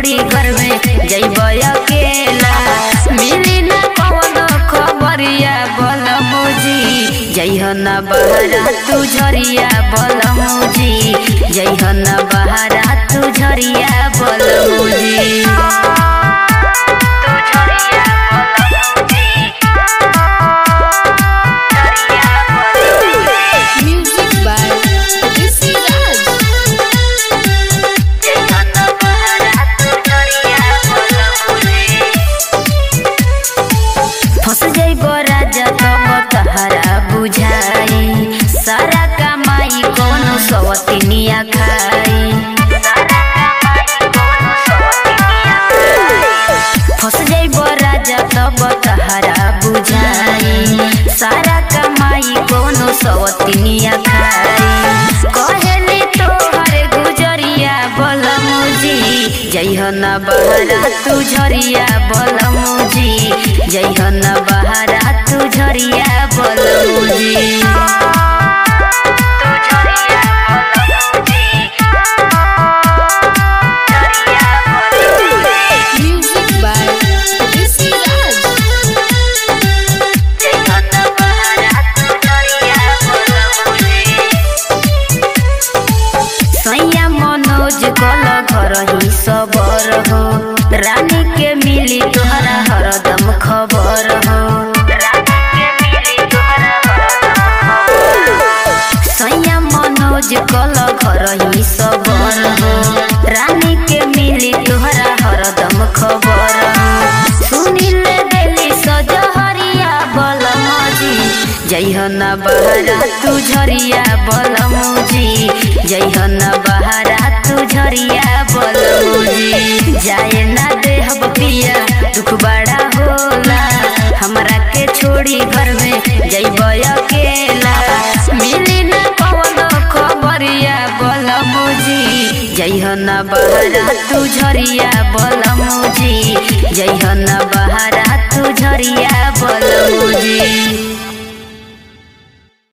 छोड़ी घर में जइब अकेला मिली ना कौनो खबरिया बलमुजी जइह न बहरा तू झरिया बलमुजी जइह न बहरा तू Jharia बलमुजी Music by Rishi Raj. फंस जइब राजा तब तहरा बुझाई सारा कमाई कोनो सवतिनिया खाई फंस जइब राजा तब तहरा बुझाई सारा कमाई कोनो सवतिनिया खाई कहेली तोहर गुजरिया बलमुजी जइह न बहरा तू झरिया बलमुजी जइह न बहरा तू Jharia बलमुजी Music by Rishi Raj. सैया मनोज कल घर ही सबर हो रानी के मिली तोहरा हरदम खबर हो सैया मनोज कल घर ही सबर हो रानी के मिली तोहरा हरदम खबर हो सुनिले देली सजहरिया बलमजी जइह न बहरा तू झरिया बलमुजी जइह न बहरा तू झरिया बलमुजी जाए ना देहब पिया दुख बड़ा होला हमरा के छोड़ी घर में जइब अकेला मिली न कौनो खबरिया बलमुजी जइह न बहरा तू झरिया बलमुजी जइह न बहरा